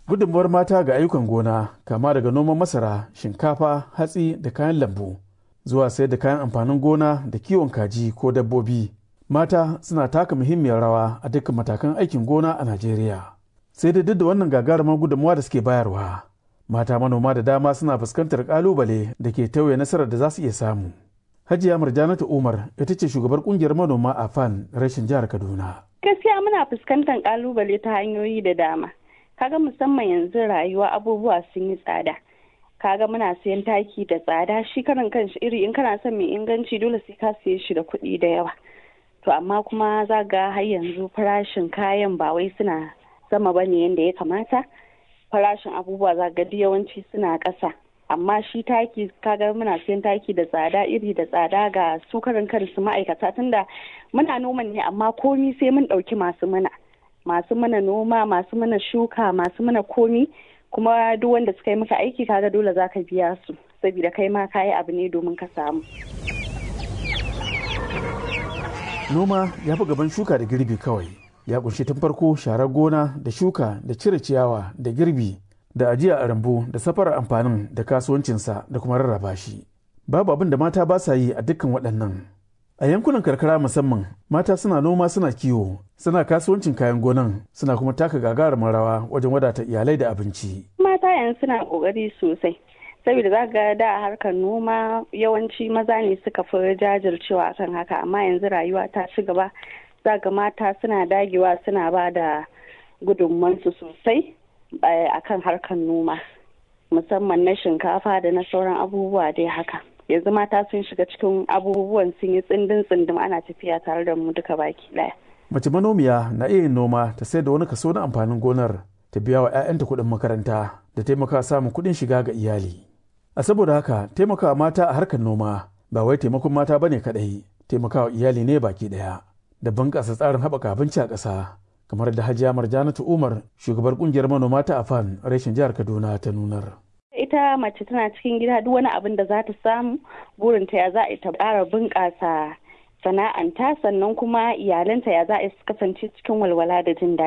gudunmuwar mata ga ayyukan gona kama daga noman masara shinkafa hatsi da kayan lambu zuwa sayar da kayan amfanin gona da kiwon kaji ko dabbobi mata suna taka muhimmiyar rawa a dukkan matakan aikin gona a najeriya sai da duk da wannan gagarumar gudunmuwa da suke bayarwa mata manoma da dama suna fuskantar kalubale da ke tauye nasarar da za su iya samu hajiya murjanatu umar ita ce shugabar kungiyar manoma a fan rashin jihar kaduna gaskiya muna fuskantar kalubale ta hanyoyi da dama kaga musamman yanzu rayuwa abubuwa sun yi tsada kaga muna siyan taki da tsada shi karan kanshi iri in kana son mai inganci dole sai ka siye shi da kuɗi da yawa to amma kuma za ga har yanzu farashin kayan ba wai suna sama ba ne yadda ya kamata farashin abubuwa za ga yawanci suna ƙasa amma shi taki kaga muna siyan taki da tsada iri da tsada ga su karan kansu ma'aikata tunda muna noman ne amma komi sai mun ɗauki masu mana masu mana noma masu mana shuka masu mana komi kuma duk wanda suka yi maka aiki kaga dole za ka biya su saboda kai ma kayi abu ne domin ka samu noma ya fi gaban shuka da girbi kawai ya kunshi tun farko sharar gona da shuka da cire ciyawa da girbi da ajiya a rambu da safarar amfanin da kasuwancinsa da kuma rarraba shi babu abin da mata ba sa yi a dukkan waɗannan a yankunan karkara musamman mata suna noma suna kiwo suna kasuwancin kayan gonan suna kuma taka gagarumin rawa wajen wadata iyalai da abinci mata yanzu suna kokari sosai saboda za ga da harkar noma yawanci maza ne suka fi jajircewa akan haka amma yanzu rayuwa ta ci gaba za ga mata suna dagewa suna ba da gudunmansu sosai akan harkar noma musamman na shinkafa da na sauran abubuwa dai haka yanzu mata sun shiga cikin abubuwan sun yi tsindin tsindim ana tafiya tare da mu duka baki daya mace manomiya na iya yin noma ta sai da wani kaso na amfanin gonar ta biya wa 'ya'yanta kuɗin makaranta da taimaka samun kuɗin shiga ga iyali a saboda haka taimakawa mata a harkar noma ba wai taimakon mata bane kaɗai taimakawa iyali ne baki ɗaya da bunƙasa tsarin haɓaka abinci a ƙasa kamar da hajiya marjanatu umar shugabar ƙungiyar manoma ta afan reshen jihar kaduna ta nunar ita mace tana cikin gida duk wani abin da za ta samu burinta ya za a ta ƙara bunƙasa sana'anta sannan kuma iyalanta ya za a kasance cikin walwala da jin daɗi